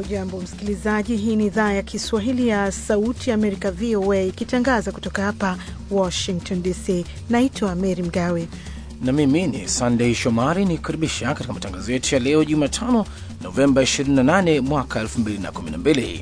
Hujambo msikilizaji, hii ni idhaa ya Kiswahili ya Sauti ya Amerika, VOA, ikitangaza kutoka hapa Washington DC. Naitwa Mary Mgawe na mimi ni Sandey Shomari ni kukaribisha katika matangazo yetu ya leo Jumatano, Novemba 28 mwaka 2012.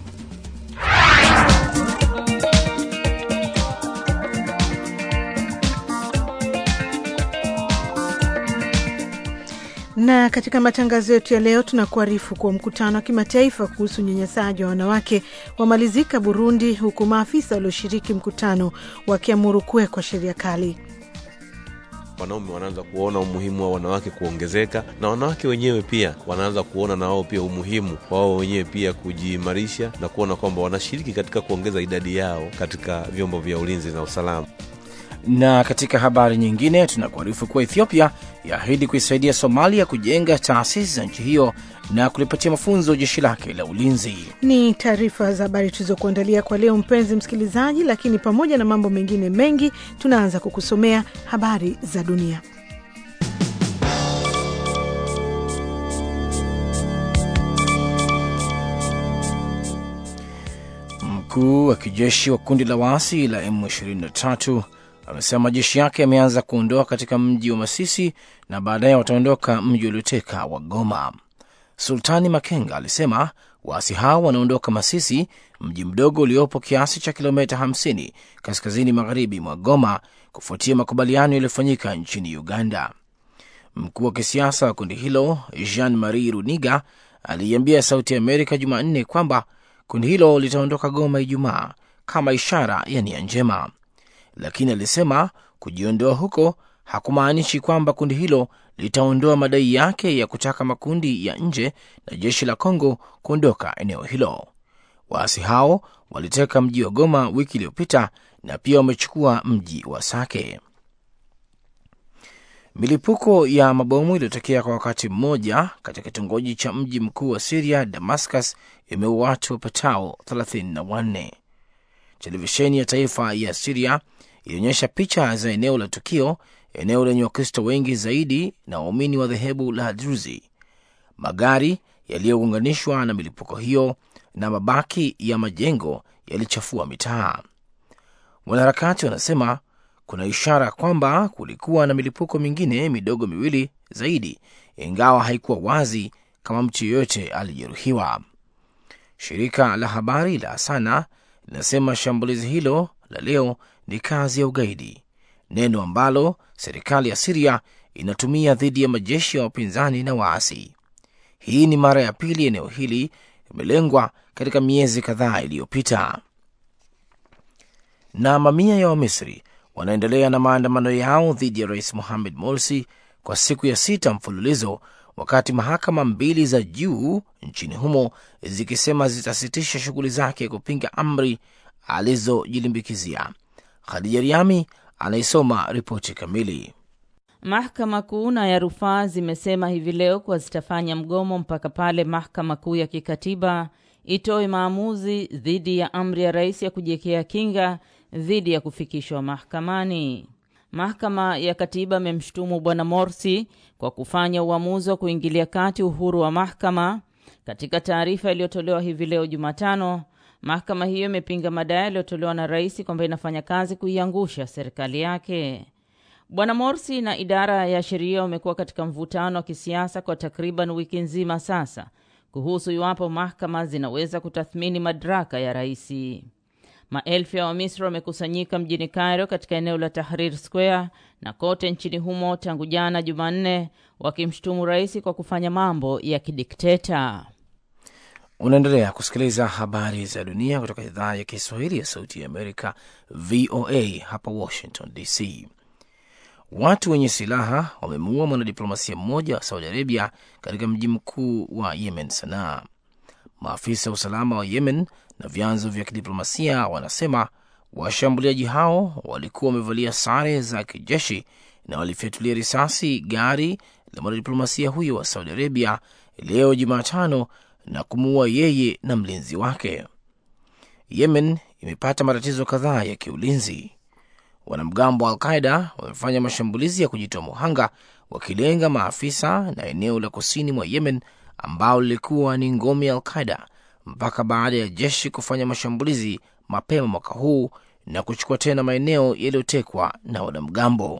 na katika matangazo yetu ya leo tunakuarifu kuwa mkutano wa kimataifa kuhusu unyanyasaji wa wanawake wamalizika Burundi, huku maafisa walioshiriki mkutano wakiamuru kuwekwa sheria kali. Wanaume wanaanza kuona umuhimu wa wanawake kuongezeka, na wanawake wenyewe pia wanaanza kuona na wao pia umuhimu wao wenyewe pia kujiimarisha na kuona kwamba wanashiriki katika kuongeza idadi yao katika vyombo vya ulinzi na usalama. Na katika habari nyingine tunakuarifu kuwa Ethiopia yaahidi kuisaidia Somalia kujenga taasisi za nchi hiyo na kulipatia mafunzo jeshi lake la ulinzi. Ni taarifa za habari tulizokuandalia kwa leo, mpenzi msikilizaji, lakini pamoja na mambo mengine mengi, tunaanza kukusomea habari za dunia. Mkuu wa kijeshi wa kundi la waasi la M23 amesema majeshi yake yameanza kuondoka katika mji wa Masisi na baadaye wataondoka mji ulioteka wa Goma. Sultani Makenga alisema waasi hao wanaondoka Masisi, mji mdogo uliopo kiasi cha kilomita 50 kaskazini magharibi mwa Goma, kufuatia makubaliano yaliyofanyika nchini Uganda. Mkuu wa kisiasa wa kundi hilo Jean Marie Runiga aliiambia Sauti ya Amerika Jumanne kwamba kundi hilo litaondoka Goma Ijumaa kama ishara ya nia njema lakini alisema kujiondoa huko hakumaanishi kwamba kundi hilo litaondoa madai yake ya kutaka makundi ya nje na jeshi la Kongo kuondoka eneo hilo. Waasi hao waliteka mji wa Goma wiki iliyopita na pia wamechukua mji wa Sake. Milipuko ya mabomu iliyotokea kwa wakati mmoja katika kitongoji cha mji mkuu wa Siria, Damascus, imeua watu wapatao 34. Televisheni ya taifa ya Siria ilionyesha picha za eneo la tukio, eneo lenye Wakristo wengi zaidi na waumini wa dhehebu la Druzi. Magari yaliyounganishwa na milipuko hiyo na mabaki ya majengo yalichafua mitaa. Wanaharakati wanasema kuna ishara kwamba kulikuwa na milipuko mingine midogo miwili zaidi, ingawa haikuwa wazi kama mtu yeyote alijeruhiwa. Shirika la habari la Sana linasema shambulizi hilo la leo ni kazi ya ugaidi, neno ambalo serikali ya Siria inatumia dhidi ya majeshi ya wapinzani na waasi. Hii ni mara ya pili eneo hili imelengwa katika miezi kadhaa iliyopita. Na mamia ya Wamisri wanaendelea na maandamano yao dhidi ya Rais Mohamed Morsi kwa siku ya sita mfululizo, wakati mahakama mbili za juu nchini humo zikisema zitasitisha shughuli zake kupinga amri alizojilimbikizia. Khadija Riami anaisoma ripoti kamili. Mahakama Kuu na ya rufaa zimesema hivi leo kuwa zitafanya mgomo mpaka pale mahakama kuu ya kikatiba itoe maamuzi dhidi ya amri ya rais ya kujiwekea kinga dhidi ya kufikishwa mahakamani. Mahakama ya katiba amemshutumu bwana Morsi kwa kufanya uamuzi wa kuingilia kati uhuru wa mahakama. Katika taarifa iliyotolewa hivi leo Jumatano, mahakama hiyo imepinga madai yaliyotolewa na rais kwamba inafanya kazi kuiangusha serikali yake. Bwana Morsi na idara ya sheria wamekuwa katika mvutano wa kisiasa kwa takriban wiki nzima sasa kuhusu iwapo mahakama zinaweza kutathmini madaraka ya raisi. Maelfu ya Wamisri wamekusanyika mjini Cairo katika eneo la Tahrir Square na kote nchini humo tangu jana Jumanne, wakimshutumu rais kwa kufanya mambo ya kidikteta. Unaendelea kusikiliza habari za dunia kutoka idhaa ya Kiswahili ya Sauti ya Amerika, VOA hapa Washington DC. Watu wenye silaha wamemuua mwanadiplomasia mmoja wa Saudi Arabia katika mji mkuu wa Yemen, Sanaa. Maafisa wa usalama wa Yemen na vyanzo vya kidiplomasia wanasema washambuliaji hao walikuwa wamevalia sare za kijeshi na walifyatulia risasi gari la mwanadiplomasia huyo wa Saudi Arabia leo Jumatano na kumuua yeye na mlinzi wake. Yemen imepata matatizo kadhaa ya kiulinzi. Wanamgambo wa Alqaida wamefanya mashambulizi ya kujitoa muhanga wakilenga maafisa na eneo la kusini mwa Yemen ambao lilikuwa ni ngome ya Alqaida mpaka baada ya jeshi kufanya mashambulizi mapema mwaka huu na kuchukua tena maeneo yaliyotekwa na wanamgambo.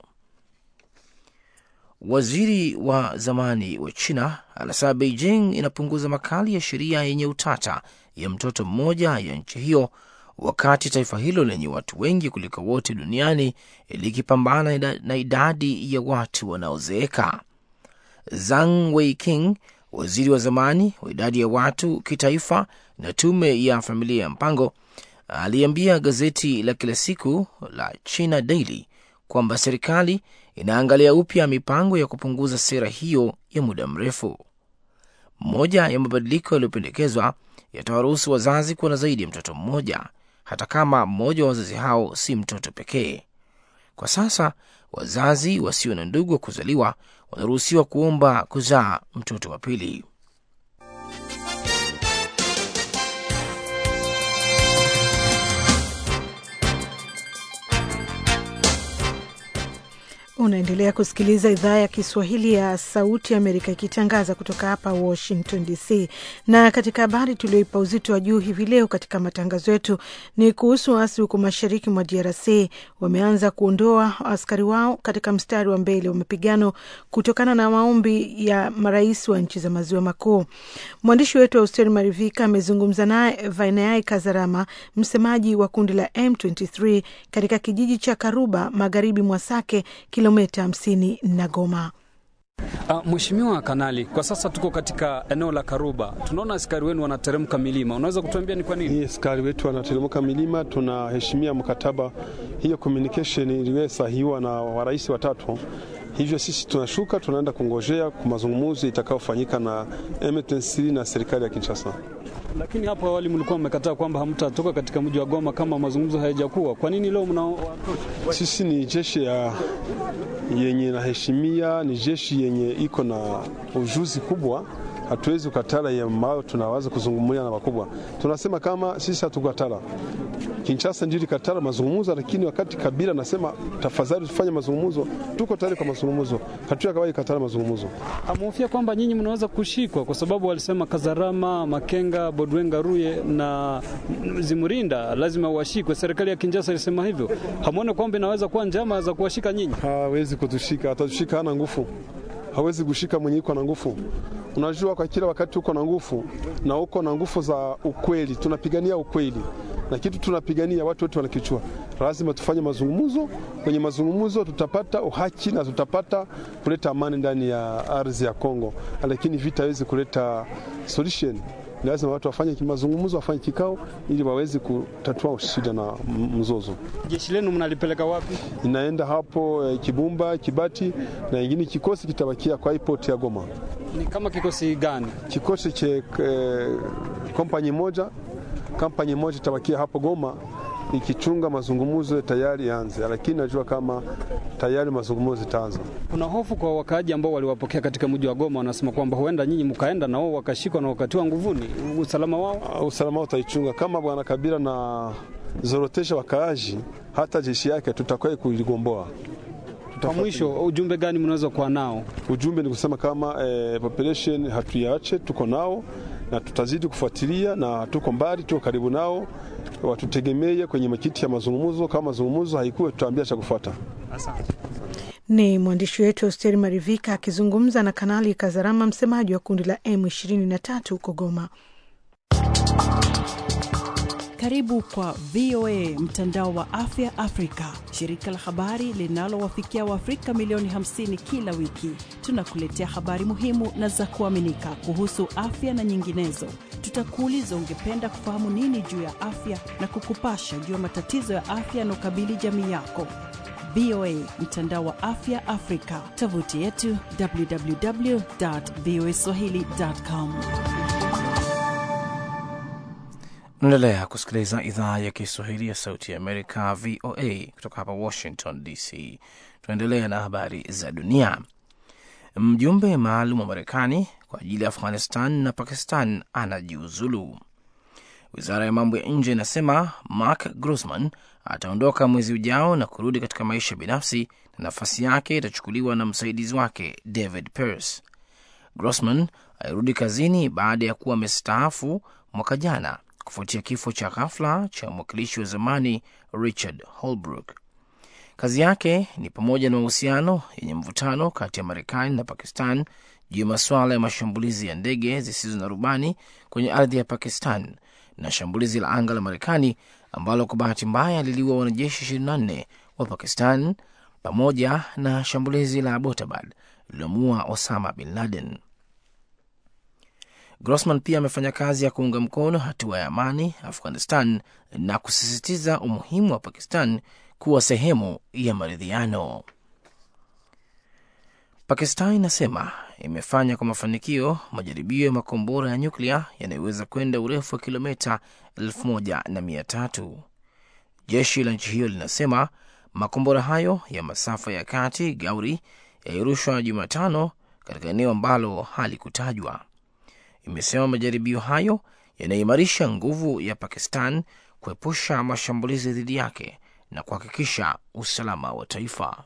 Waziri wa zamani wa China anasema Beijing inapunguza makali ya sheria yenye utata ya mtoto mmoja ya nchi hiyo, wakati taifa hilo lenye watu wengi kuliko wote duniani likipambana na idadi ya watu wanaozeeka. Zhang Weiking, waziri wa zamani wa idadi ya watu kitaifa na tume ya familia ya mpango, aliambia gazeti la kila siku la China Daily kwamba serikali inaangalia upya mipango ya kupunguza sera hiyo ya muda mrefu. Moja ya mabadiliko yaliyopendekezwa yatawaruhusu wazazi kuwa na zaidi ya mtoto mmoja, hata kama mmoja wa wazazi hao si mtoto pekee. Kwa sasa wazazi wasio na ndugu wa kuzaliwa wanaruhusiwa kuomba kuzaa mtoto wa pili. Unaendelea kusikiliza idhaa ya Kiswahili ya Sauti Amerika ikitangaza kutoka hapa Washington DC. Na katika habari tulioipa uzito wa juu hivi leo katika matangazo yetu ni kuhusu waasi huko mashariki mwa DRC wameanza kuondoa askari wao katika mstari wa mbele wa mapigano kutokana na maombi ya marais wa nchi za maziwa makuu. Mwandishi wetu Austeri Marivika amezungumza naye Vainai Kazarama, msemaji wa kundi la M23 katika kijiji cha Karuba, magharibi mwa Sake, kilomita hamsini na Goma. Uh, Mheshimiwa Kanali, kwa sasa tuko katika eneo la Karuba. Tunaona askari wenu wanateremka milima, unaweza kutuambia ni kwa nini? Ni askari wetu wanateremka milima, tunaheshimia mkataba. Hiyo communication iliwe sahihiwa na warais watatu, hivyo sisi tunashuka, tunaenda kungojea kwa mazungumzo itakayofanyika na M23 na serikali ya Kinshasa. Lakini hapo awali mlikuwa mmekataa kwamba hamtatoka katika mji wa Goma kama mazungumzo hayajakuwa. Kwa nini leo mnawatosha? Sisi ni jeshi ya yenye naheshimia, ni jeshi yenye iko na ujuzi kubwa. Hatuwezi kukatala ambayo tunaweza kuzungumza na wakubwa. Tunasema kama sisi hatukatala, Kinshasa ndio ilikatala mazungumzo, lakini wakati Kabila nasema tafadhali tufanye mazungumzo, tuko tayari kwa mazungumzo. Hatuya kawahi katala mazungumzo. Amehofia kwamba nyinyi mnaweza kushikwa kwa sababu walisema Kazarama, Makenga, Bodwenga, Ruye na Zimurinda lazima washikwe. Serikali ya Kinshasa ilisema hivyo. Hamuone kwamba inaweza kuwa njama za kuwashika nyinyi? Hawezi kutushika, atatushika, hana nguvu hawezi kushika mwenye iko na nguvu. Unajua, kwa kila wakati uko na nguvu na uko na nguvu za ukweli, tunapigania ukweli na kitu tunapigania, watu wote wanakichua. Lazima tufanye mazungumzo. Kwenye mazungumzo tutapata uhaki na tutapata kuleta amani ndani ya ardhi ya Kongo, lakini vita hawezi kuleta solution. Lazima watu wafanye mazungumzo, wafanye kikao ili waweze kutatua shida na mzozo. Jeshi lenu mnalipeleka wapi? Inaenda hapo eh, Kibumba, Kibati na ingine kikosi kitabakia kwa airport ya Goma. Ni kama kikosi gani? Kikosi cha eh, kompani moja, kampani moja itabakia hapo Goma ikichunga mazungumzo tayari yaanze, lakini najua kama tayari mazungumzo zitaanza. Kuna hofu kwa wakaaji ambao waliwapokea katika mji wa Goma, wanasema kwamba huenda nyinyi mkaenda na wao wakashikwa na wakatiwa nguvuni. Usalama wao, Uh, usalama wao utaichunga kama bwana Kabila na zorotesha wakaaji, hata jeshi yake tutakwai kuligomboa. kwa mwisho, ujumbe gani mnaweza kuwa nao? Ujumbe ni kusema kama eh, population hatuyaache, tuko nao na tutazidi kufuatilia, na tuko mbali, tuko karibu nao, watutegemee kwenye makiti ya mazungumzo. Kama mazungumzo haikuwe, tutaambia cha kufuata. Ni mwandishi wetu Austeri Marivika akizungumza na Kanali Kazarama, msemaji wa kundi la M23 huko Goma. Karibu kwa VOA mtandao wa afya Afrika, shirika la habari linalowafikia Waafrika milioni 50 kila wiki. Tunakuletea habari muhimu na za kuaminika kuhusu afya na nyinginezo. Tutakuuliza ungependa kufahamu nini juu ya afya na kukupasha juu ya matatizo ya afya yanaokabili jamii yako. VOA mtandao wa afya Afrika, tovuti yetu www.voaswahili.com. Unaendelea kusikiliza idhaa ya Kiswahili ya Sauti ya Amerika, VOA, kutoka hapa Washington DC. Tunaendelea na habari za dunia. Mjumbe maalum wa Marekani kwa ajili ya Afghanistan na Pakistan anajiuzulu. Wizara ya mambo ya nje inasema Mark Grossman ataondoka mwezi ujao na kurudi katika maisha binafsi na nafasi yake itachukuliwa na msaidizi wake David Pearce. Grossman alirudi kazini baada ya kuwa amestaafu mwaka jana kufuatia kifo cha ghafla cha mwakilishi wa zamani Richard Holbrooke. Kazi yake ni pamoja na mahusiano yenye mvutano kati ya Marekani na Pakistan juu ya masuala ya mashambulizi ya ndege zisizo na rubani kwenye ardhi ya Pakistan na shambulizi la anga la Marekani ambalo kwa bahati mbaya liliua wanajeshi 24 wa Pakistan pamoja na shambulizi la Abbottabad lililomua Osama bin Laden. Grossman pia amefanya kazi ya kuunga mkono hatua ya amani Afghanistan na kusisitiza umuhimu wa Pakistan kuwa sehemu ya maridhiano. Pakistan inasema imefanya kwa mafanikio majaribio ya makombora ya nyuklia yanayoweza kwenda urefu wa kilomita elfu moja na mia tatu. Jeshi la nchi hiyo linasema makombora hayo ya masafa ya kati Gauri yalirushwa Jumatano katika eneo ambalo halikutajwa. Imesema majaribio hayo yanaimarisha nguvu ya Pakistan kuepusha mashambulizi dhidi yake na kuhakikisha usalama wa taifa.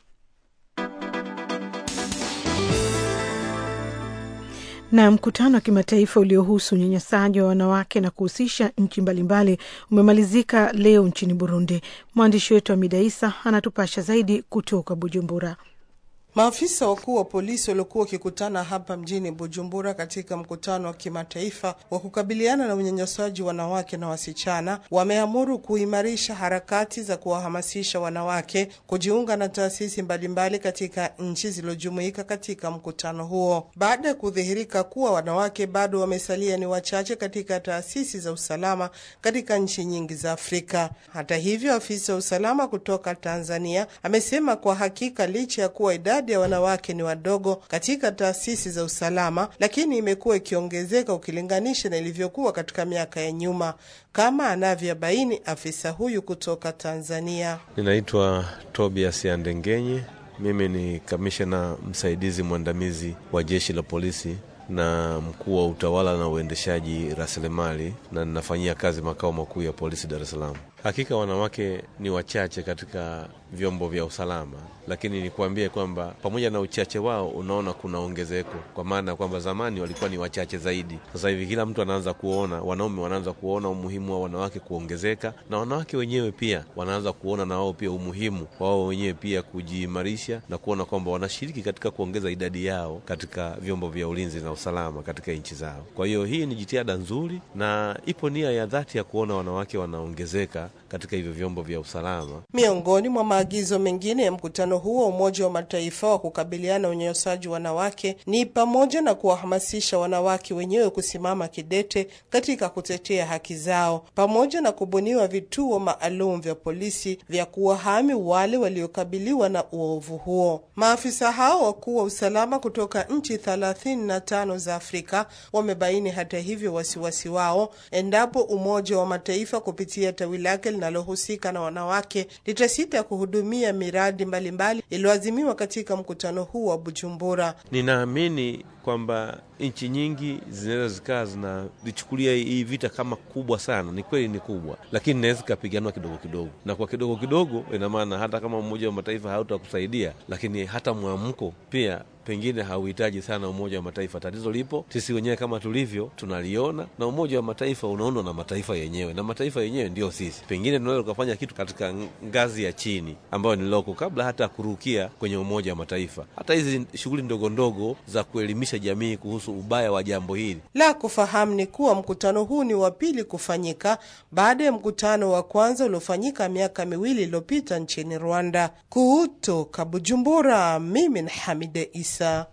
Na mkutano wa kimataifa uliohusu unyanyasaji wa wanawake na kuhusisha nchi mbalimbali umemalizika leo nchini Burundi. Mwandishi wetu Amida Isa anatupasha zaidi kutoka Bujumbura. Maafisa wakuu wa polisi waliokuwa wakikutana hapa mjini Bujumbura katika mkutano wa kimataifa wa kukabiliana na unyanyasaji wanawake na wasichana wameamuru kuimarisha harakati za kuwahamasisha wanawake kujiunga na taasisi mbalimbali katika nchi zilizojumuika katika mkutano huo, baada ya kudhihirika kuwa wanawake bado wamesalia ni wachache katika taasisi za usalama katika nchi nyingi za Afrika. Hata hivyo, afisa wa usalama kutoka Tanzania amesema kwa hakika licha ya kuwa idadi ya wanawake ni wadogo katika taasisi za usalama, lakini imekuwa ikiongezeka ukilinganisha na ilivyokuwa katika miaka ya nyuma, kama anavyobaini afisa huyu kutoka Tanzania. Ninaitwa Tobias Yandengenye, mimi ni kamishna msaidizi mwandamizi wa jeshi la polisi na mkuu wa utawala na uendeshaji rasilimali, na ninafanyia kazi makao makuu ya polisi Dar es Salaam. Hakika wanawake ni wachache katika vyombo vya usalama, lakini nikuambie kwamba pamoja na uchache wao, unaona kuna ongezeko, kwa maana ya kwamba zamani walikuwa ni wachache zaidi. Sasa hivi kila mtu anaanza kuona, wanaume wanaanza kuona umuhimu wa wanawake kuongezeka, na wanawake wenyewe pia wanaanza kuona na wao pia umuhimu wao wenyewe pia kujiimarisha na kuona kwamba wanashiriki katika kuongeza idadi yao katika vyombo vya ulinzi na usalama katika nchi zao. Kwa hiyo hii ni jitihada nzuri na ipo nia ya dhati ya kuona wanawake wanaongezeka katika hivyo vyombo vya usalama. Miongoni mwa maagizo mengine ya mkutano huo wa Umoja wa Mataifa wa kukabiliana na unyanyasaji wanawake ni pamoja na kuwahamasisha wanawake wenyewe kusimama kidete katika kutetea haki zao, pamoja na kubuniwa vituo maalum vya polisi vya kuwahami wale waliokabiliwa na uovu huo. Maafisa hao wakuu wa usalama kutoka nchi thelathini na tano za Afrika wamebaini hata hivyo wasiwasi wao endapo Umoja wa Mataifa kupitia tawi lake linalohusika na wanawake litasita kuhudumia miradi mbalimbali iliyoazimiwa katika mkutano huu wa Bujumbura. Ninaamini kwamba nchi nyingi zinaweza zikawa zinalichukulia hii vita kama kubwa sana. Ni kweli ni kubwa, lakini inaweza ikapiganwa kidogo kidogo, na kwa kidogo kidogo, ina maana hata kama Umoja wa Mataifa hautakusaidia, lakini hata mwamko pia pengine hauhitaji sana Umoja wa Mataifa. Tatizo lipo sisi wenyewe kama tulivyo, tunaliona na Umoja wa Mataifa unaundwa na mataifa yenyewe, na mataifa yenyewe ndio sisi. Pengine tunaweza tukafanya kitu katika ngazi ya chini ambayo ni loko, kabla hata kurukia kwenye Umoja wa Mataifa. Hata hizi shughuli ndogo ndogo za kuelimisha jamii kuhusu ubaya wa jambo hili. La kufahamu ni kuwa mkutano huu ni wa pili kufanyika baada ya mkutano wa kwanza uliofanyika miaka miwili iliyopita nchini Rwanda. Kutoka Bujumbura, mimi ni Hamide Isa.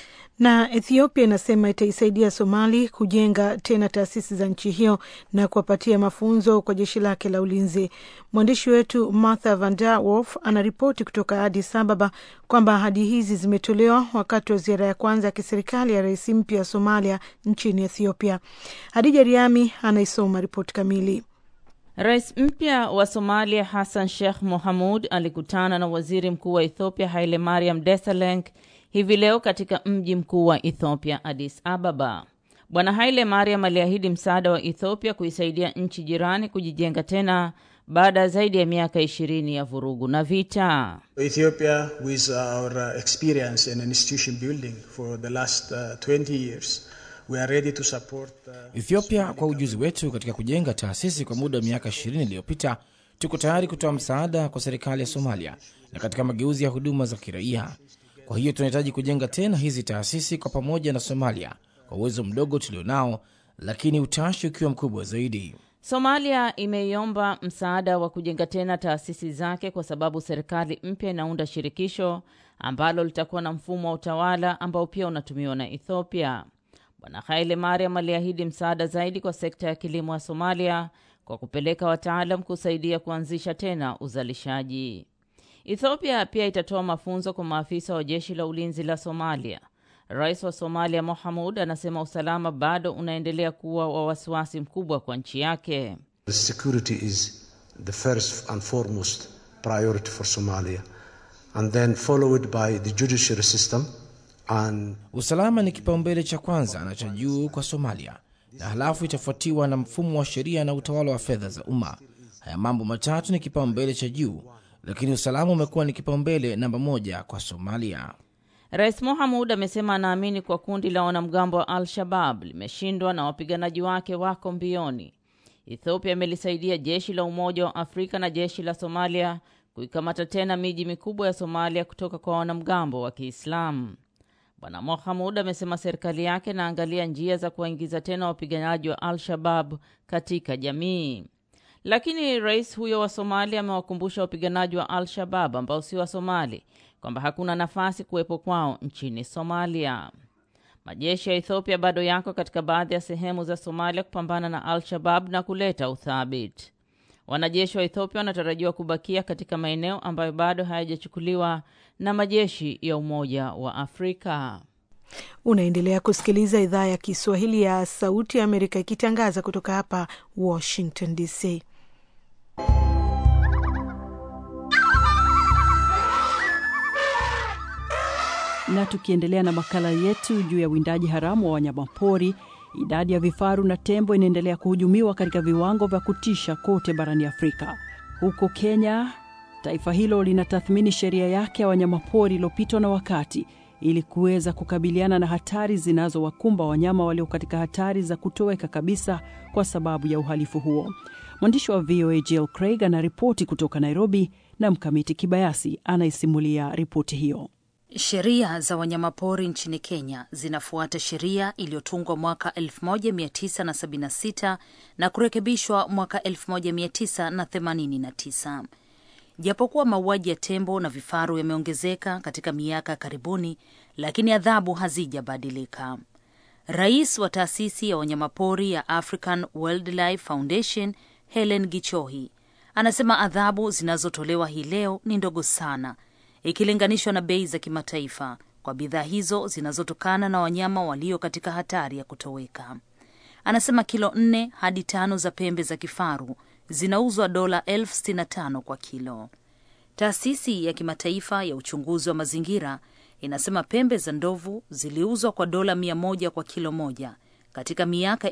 Na Ethiopia inasema itaisaidia Somali kujenga tena taasisi za nchi hiyo na kuwapatia mafunzo kwa jeshi lake la ulinzi. Mwandishi wetu Martha Van Der Wolf anaripoti kutoka Addis Ababa kwamba ahadi hizi zimetolewa wakati wa ziara ya kwanza ya kiserikali ya rais mpya wa Somalia nchini Ethiopia. Hadija Riami anaisoma ripoti kamili. Rais mpya wa Somalia Hassan Sheikh Mohamud alikutana na waziri mkuu wa Ethiopia Haile Mariam Desalegn hivi leo katika mji mkuu wa Ethiopia, Addis Ababa. Bwana Haile Mariam aliahidi msaada wa Ethiopia kuisaidia nchi jirani kujijenga tena baada ya zaidi ya miaka ishirini ya vurugu na vita. Ethiopia with our experience in institution building for the last uh, 20 years we are ready to support, uh, Ethiopia kwa ujuzi wetu katika kujenga taasisi kwa muda wa miaka 20 iliyopita, tuko tayari kutoa msaada kwa serikali ya Somalia na katika mageuzi ya huduma za kiraia. Kwa hiyo tunahitaji kujenga tena hizi taasisi kwa pamoja na Somalia kwa uwezo mdogo tulionao, lakini utashi ukiwa mkubwa zaidi. Somalia imeiomba msaada wa kujenga tena taasisi zake kwa sababu serikali mpya inaunda shirikisho ambalo litakuwa na mfumo wa utawala ambao pia unatumiwa na Ethiopia. Bwana Haile Mariam aliahidi msaada zaidi kwa sekta ya kilimo ya Somalia kwa kupeleka wataalam kusaidia kuanzisha tena uzalishaji. Ethiopia pia itatoa mafunzo kwa maafisa wa jeshi la ulinzi la Somalia. Rais wa Somalia Mohamud anasema usalama bado unaendelea kuwa wa wasiwasi mkubwa kwa nchi yake. security is the first and foremost priority for Somalia, and then followed by the judiciary system and Usalama ni kipaumbele cha kwanza na cha juu kwa Somalia, na halafu itafuatiwa na mfumo wa sheria na utawala wa fedha za umma. Haya mambo matatu ni kipaumbele cha juu, lakini usalama umekuwa ni kipaumbele namba moja kwa Somalia. Rais Mohamud amesema anaamini kwa kundi la wanamgambo wa Al-Shabab limeshindwa na wapiganaji wake wako mbioni. Ethiopia imelisaidia jeshi la Umoja wa Afrika na jeshi la Somalia kuikamata tena miji mikubwa ya Somalia kutoka kwa wanamgambo wa Kiislamu. Bwana Mohamud amesema serikali yake inaangalia njia za kuwaingiza tena wapiganaji wa Al-Shabab katika jamii. Lakini rais huyo wa Somalia amewakumbusha wapiganaji wa Al-Shabab ambao si wa Somali kwamba hakuna nafasi kuwepo kwao nchini Somalia. Majeshi ya Ethiopia bado yako katika baadhi ya sehemu za Somalia kupambana na Al-Shabab na kuleta uthabiti. Wanajeshi wa Ethiopia wanatarajiwa kubakia katika maeneo ambayo bado hayajachukuliwa na majeshi ya Umoja wa Afrika. Unaendelea kusikiliza idhaa ya Kiswahili ya Sauti ya Amerika ikitangaza kutoka hapa Washington DC. Na tukiendelea na makala yetu juu ya uwindaji haramu wa wanyamapori, idadi ya vifaru na tembo inaendelea kuhujumiwa katika viwango vya kutisha kote barani Afrika. Huko Kenya, taifa hilo linatathmini sheria yake ya wanyamapori iliyopitwa na wakati ili kuweza kukabiliana na hatari zinazowakumba wanyama walio katika hatari za kutoweka kabisa kwa sababu ya uhalifu huo. Mwandishi wa VOA Jill Craig anaripoti kutoka Nairobi na Mkamiti Kibayasi anaisimulia ripoti hiyo. Sheria za wanyamapori nchini Kenya zinafuata sheria iliyotungwa mwaka 1976 na kurekebishwa mwaka 1989. Japokuwa mauaji ya tembo na vifaru yameongezeka katika miaka ya karibuni, lakini adhabu hazijabadilika. Rais wa taasisi ya wanyamapori ya African Wildlife Foundation Helen Gichohi anasema adhabu zinazotolewa hii leo ni ndogo sana ikilinganishwa na bei za kimataifa kwa bidhaa hizo zinazotokana na wanyama walio katika hatari ya kutoweka. Anasema kilo nne hadi tano za pembe za kifaru zinauzwa dola elfu sitini na tano kwa kilo. Taasisi ya kimataifa ya uchunguzi wa mazingira inasema pembe za ndovu ziliuzwa kwa dola mia moja kwa kilo moja katika miaka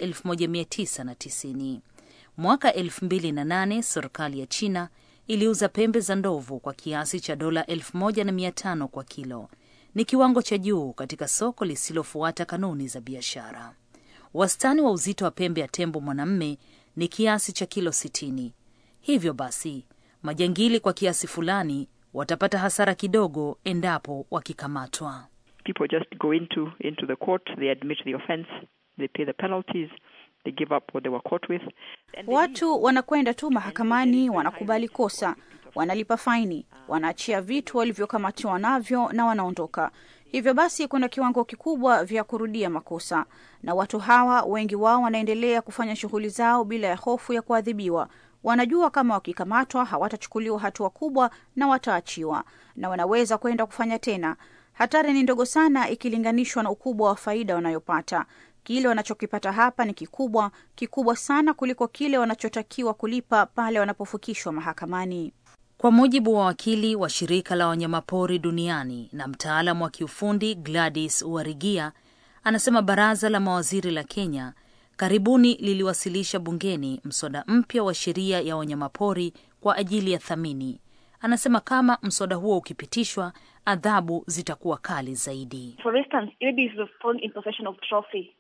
1990. Mwaka 2008 serikali ya China iliuza pembe za ndovu kwa kiasi cha dola elfu moja na mia tano kwa kilo. Ni kiwango cha juu katika soko lisilofuata kanuni za biashara. Wastani wa uzito wa pembe ya tembo mwanamme ni kiasi cha kilo sitini. Hivyo basi majangili kwa kiasi fulani watapata hasara kidogo endapo wakikamatwa. People just go into into the court, they admit the offense, they pay the penalties, they give up what they were caught with. Watu wanakwenda tu mahakamani, wanakubali kosa, wanalipa faini, wanaachia vitu walivyokamatiwa navyo na wanaondoka. Hivyo basi kuna kiwango kikubwa vya kurudia makosa, na watu hawa wengi wao wanaendelea kufanya shughuli zao bila ya hofu ya kuadhibiwa. Wanajua kama wakikamatwa hawatachukuliwa hatua kubwa na wataachiwa, na wanaweza kwenda kufanya tena. Hatari ni ndogo sana ikilinganishwa na ukubwa wa faida wanayopata. Kile wanachokipata hapa ni kikubwa, kikubwa sana kuliko kile wanachotakiwa kulipa pale wanapofikishwa mahakamani. Kwa mujibu wa wakili wa shirika la wanyamapori duniani na mtaalamu wa kiufundi Gladys Uarigia, anasema baraza la mawaziri la Kenya karibuni liliwasilisha bungeni mswada mpya wa sheria ya wanyamapori kwa ajili ya thamini. Anasema kama mswada huo ukipitishwa, adhabu zitakuwa kali zaidi. For instance, maybe if you've fallen in possession of trophy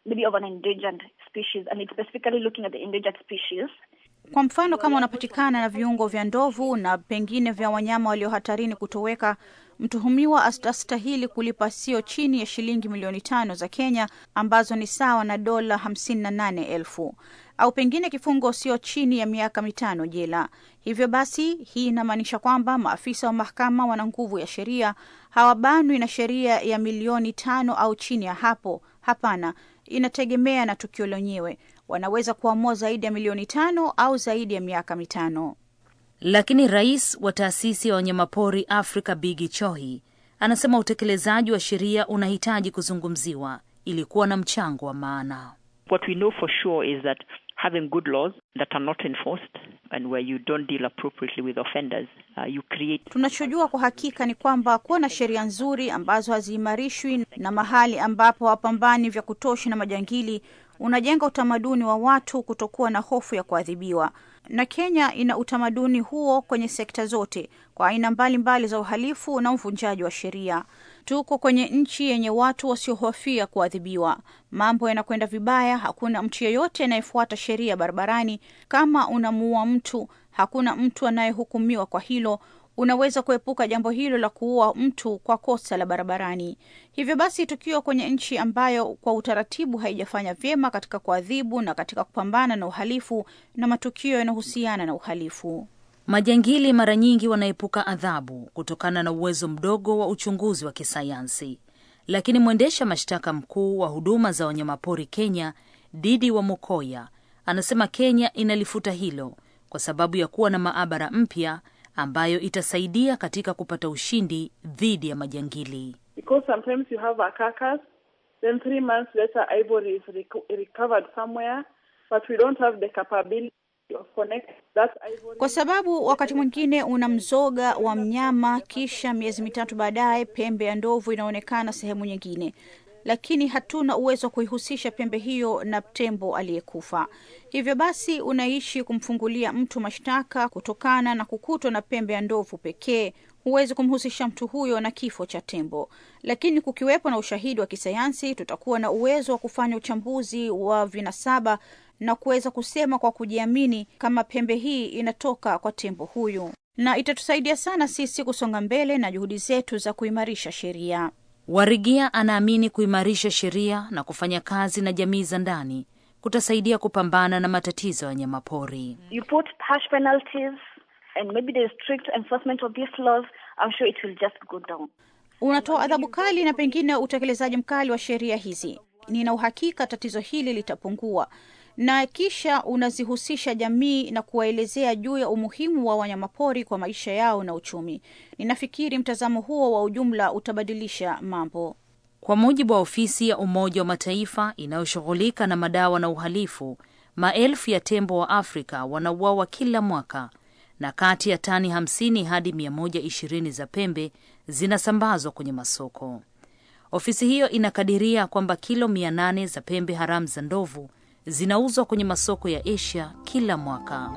maybe of an endangered species and it's specifically looking at the endangered species. Kwa mfano, kama unapatikana na viungo vya ndovu na pengine vya wanyama walio hatarini kutoweka, mtuhumiwa astastahili kulipa sio chini ya shilingi milioni tano za Kenya ambazo ni sawa na dola hamsini na nane elfu au pengine kifungo sio chini ya miaka mitano jela. Hivyo basi, hii inamaanisha kwamba maafisa wa mahakama wana nguvu ya sheria, hawabanwi na sheria ya milioni tano au chini ya hapo. Hapana, inategemea na tukio lenyewe. Wanaweza kuamua zaidi ya milioni tano au zaidi ya miaka mitano. Lakini rais wa taasisi ya wanyamapori Afrika Bigi Chohi anasema utekelezaji wa sheria unahitaji kuzungumziwa ili kuwa na mchango wa maana. What we know for sure is that having good laws that are not enforced and where you don't deal appropriately with offenders, uh, you create Tunachojua kwa hakika ni kwamba kuwa na sheria nzuri ambazo haziimarishwi na mahali ambapo hapambani vya kutosha na majangili unajenga utamaduni wa watu kutokuwa na hofu ya kuadhibiwa. Na Kenya ina utamaduni huo kwenye sekta zote, kwa aina mbalimbali za uhalifu na uvunjaji wa sheria. Tuko kwenye nchi yenye watu wasiohofia kuadhibiwa. Mambo yanakwenda vibaya, hakuna mtu yeyote anayefuata sheria barabarani. Kama unamuua mtu, hakuna mtu anayehukumiwa kwa hilo. Unaweza kuepuka jambo hilo la kuua mtu kwa kosa la barabarani. Hivyo basi, tukiwa kwenye nchi ambayo kwa utaratibu haijafanya vyema katika kuadhibu na katika kupambana na uhalifu na matukio yanayohusiana na uhalifu. Majangili mara nyingi wanaepuka adhabu kutokana na uwezo mdogo wa uchunguzi wa kisayansi, lakini mwendesha mashtaka mkuu wa huduma za wanyamapori Kenya, Didi wa Mukoya, anasema Kenya inalifuta hilo kwa sababu ya kuwa na maabara mpya ambayo itasaidia katika kupata ushindi dhidi ya majangili. Because sometimes you have a carcass, then three months later ivory is reco- recovered somewhere, but we don't have the capability of connect that ivory. Kwa sababu wakati mwingine una mzoga wa mnyama, kisha miezi mitatu baadaye pembe ya ndovu inaonekana sehemu nyingine, lakini hatuna uwezo wa kuihusisha pembe hiyo na tembo aliyekufa. Hivyo basi unaishi kumfungulia mtu mashtaka kutokana na kukutwa na pembe ya ndovu pekee. Huwezi kumhusisha mtu huyo na kifo cha tembo, lakini kukiwepo na ushahidi wa kisayansi, tutakuwa na uwezo wa kufanya uchambuzi wa vinasaba na kuweza kusema kwa kujiamini kama pembe hii inatoka kwa tembo huyu, na itatusaidia sana sisi kusonga mbele na juhudi zetu za kuimarisha sheria. Warigia anaamini kuimarisha sheria na kufanya kazi na jamii za ndani kutasaidia kupambana na matatizo ya wanyamapori. You put harsh penalties and maybe there's strict enforcement of these laws, I'm sure it will just go down. Unatoa adhabu kali na pengine utekelezaji mkali wa sheria hizi. Nina uhakika tatizo hili litapungua, na kisha unazihusisha jamii na kuwaelezea juu ya umuhimu wa wanyamapori kwa maisha yao na uchumi. Ninafikiri mtazamo huo wa ujumla utabadilisha mambo. Kwa mujibu wa ofisi ya Umoja wa Mataifa inayoshughulika na madawa na uhalifu, maelfu ya tembo wa Afrika wanauawa kila mwaka na kati ya tani 50 hadi 120 za pembe zinasambazwa kwenye masoko. Ofisi hiyo inakadiria kwamba kilo 800 za pembe haramu za ndovu zinauzwa kwenye masoko ya Asia kila mwaka.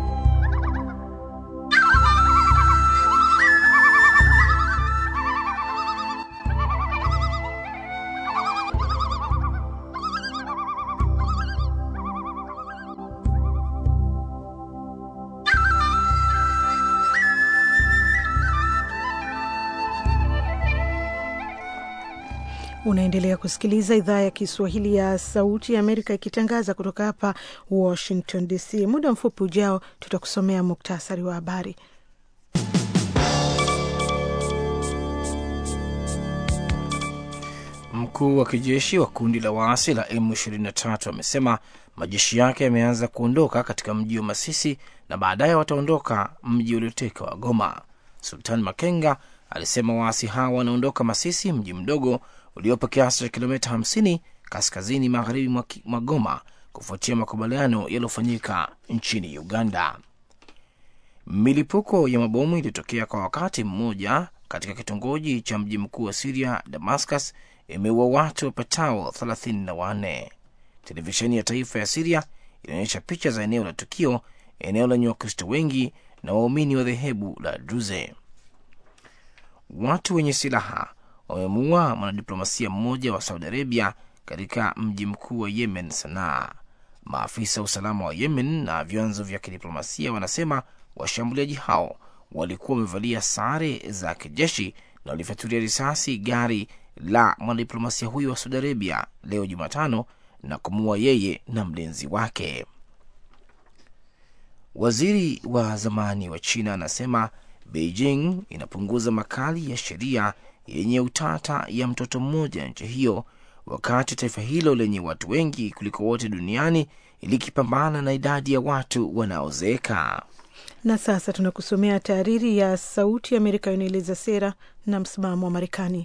Unaendelea kusikiliza idhaa ya Kiswahili ya Sauti ya Amerika ikitangaza kutoka hapa Washington DC. Muda mfupi ujao tutakusomea muktasari wa habari. Mkuu wa kijeshi wa kundi la waasi la M23 amesema majeshi yake yameanza kuondoka katika mji wa Masisi na baadaye wataondoka mji ulioteka wa Goma. Sultan Makenga alisema waasi hao wanaondoka Masisi, mji mdogo uliopo kiasi cha kilomita 50 kaskazini magharibi mwa Goma, kufuatia makubaliano yaliyofanyika nchini Uganda. Milipuko ya mabomu iliyotokea kwa wakati mmoja katika kitongoji cha mji mkuu wa Siria, Damascus, imeua watu wapatao 34. Televisheni ya taifa ya Siria inaonyesha picha za eneo la tukio, eneo lenye Wakristo wengi na waumini wa dhehebu la Druze. Watu wenye silaha wamemuua mwanadiplomasia mmoja wa Saudi Arabia katika mji mkuu wa Yemen, Sanaa. Maafisa wa usalama wa Yemen na vyanzo vya kidiplomasia wanasema washambuliaji hao walikuwa wamevalia sare za kijeshi na walifyatulia risasi gari la mwanadiplomasia huyo wa Saudi Arabia leo Jumatano na kumuua yeye na mlinzi wake. Waziri wa zamani wa China anasema Beijing inapunguza makali ya sheria yenye utata ya mtoto mmoja nchi hiyo, wakati taifa hilo lenye watu wengi kuliko wote duniani likipambana na idadi ya watu wanaozeeka. Na sasa tunakusomea tahariri ya Sauti ya Amerika inaeleza sera na msimamo wa Marekani.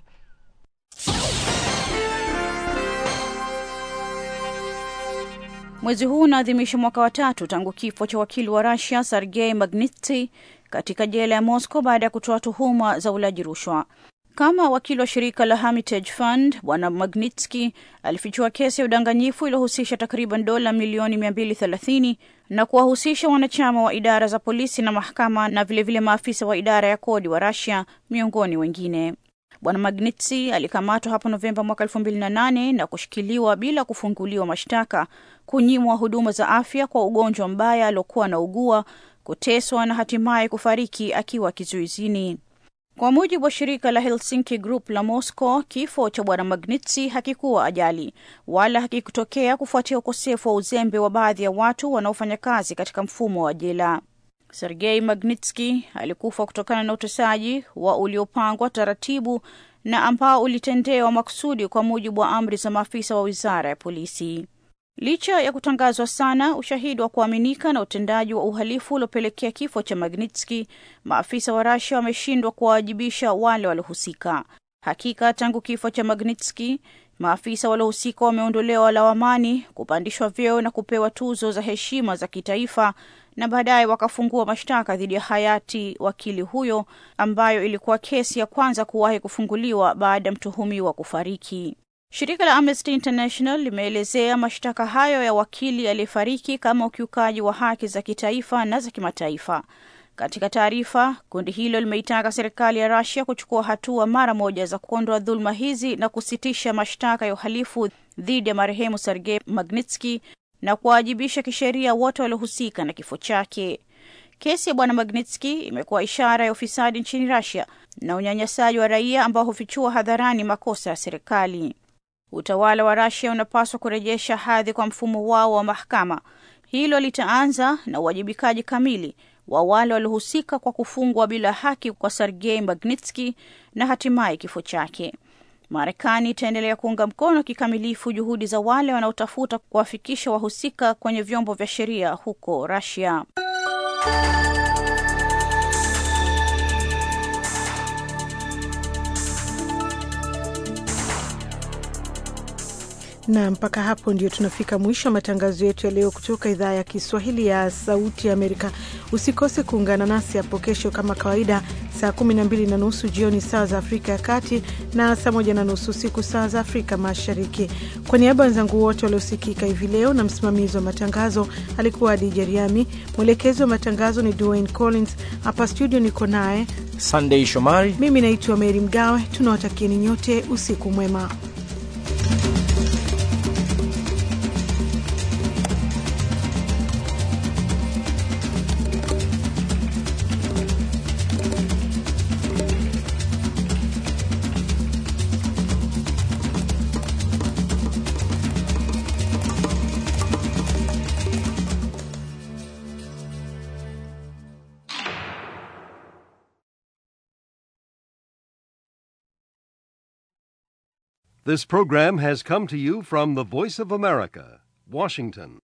Mwezi huu unaadhimisha mwaka wa tatu tangu kifo cha wakili wa Rusia Sergei Magnitsky katika jela ya Moscow baada ya kutoa tuhuma za ulaji rushwa. Kama wakili wa shirika la Hermitage Fund, bwana Magnitsky alifichua kesi ya udanganyifu iliyohusisha takriban dola milioni 230 na kuwahusisha wanachama wa idara za polisi na mahakama na vilevile vile maafisa wa idara ya kodi wa Russia miongoni wengine. Bwana Magnitsky alikamatwa hapo Novemba mwaka elfu mbili na nane na kushikiliwa bila kufunguliwa mashtaka, kunyimwa huduma za afya kwa ugonjwa mbaya aliokuwa anaugua, kuteswa na hatimaye kufariki akiwa kizuizini. Kwa mujibu wa shirika la Helsinki Group la Moscow, kifo cha bwana Magnitsky hakikuwa ajali wala hakikutokea kufuatia ukosefu wa uzembe wa baadhi ya watu wanaofanya kazi katika mfumo wa jela. Sergei Magnitsky alikufa kutokana na utesaji wa uliopangwa taratibu na ambao ulitendewa makusudi kwa mujibu wa amri za maafisa wa wizara ya polisi. Licha ya kutangazwa sana ushahidi wa kuaminika na utendaji wa uhalifu uliopelekea kifo cha Magnitsky, maafisa wa Russia wameshindwa kuwawajibisha wale waliohusika. Hakika tangu kifo cha Magnitsky, maafisa waliohusika wameondolewa lawamani, kupandishwa vyeo na kupewa tuzo za heshima za kitaifa na baadaye wakafungua mashtaka dhidi ya hayati wakili huyo, ambayo ilikuwa kesi ya kwanza kuwahi kufunguliwa baada ya mtuhumiwa kufariki. Shirika la Amnesty International limeelezea mashtaka hayo ya wakili aliyefariki kama ukiukaji wa haki za kitaifa na za kimataifa. Katika taarifa, kundi hilo limeitaka serikali ya Russia kuchukua hatua mara moja za kuondoa dhuluma hizi na kusitisha mashtaka ya uhalifu dhidi ya marehemu Sergei Magnitsky na kuwawajibisha kisheria wote waliohusika na kifo chake. Kesi ya bwana Magnitsky imekuwa ishara ya ufisadi nchini Russia na unyanyasaji wa raia ambao hufichua hadharani makosa ya serikali. Utawala wa Russia unapaswa kurejesha hadhi kwa mfumo wao wa mahakama. Hilo litaanza na uwajibikaji kamili wa wale waliohusika kwa kufungwa bila haki kwa Sergei Magnitsky na hatimaye kifo chake. Marekani itaendelea kuunga mkono kikamilifu juhudi za wale wanaotafuta kuwafikisha wahusika kwenye vyombo vya sheria huko Russia. na mpaka hapo ndio tunafika mwisho wa matangazo yetu ya leo kutoka idhaa ya Kiswahili ya Sauti ya Amerika. Usikose kuungana nasi hapo kesho kama kawaida, saa kumi na mbili na nusu jioni saa za Afrika ya Kati na saa moja na nusu usiku saa za Afrika Mashariki. Kwa niaba ya wenzangu wote waliosikika hivi leo na msimamizi wa matangazo alikuwa Adija Riami, mwelekezi wa matangazo ni Dwayne Collins. Hapa studio niko naye Sunday Shomari, mimi naitwa Meri Mgawe. Tunawatakieni nyote usiku mwema. This program has come to you from the Voice of America, Washington.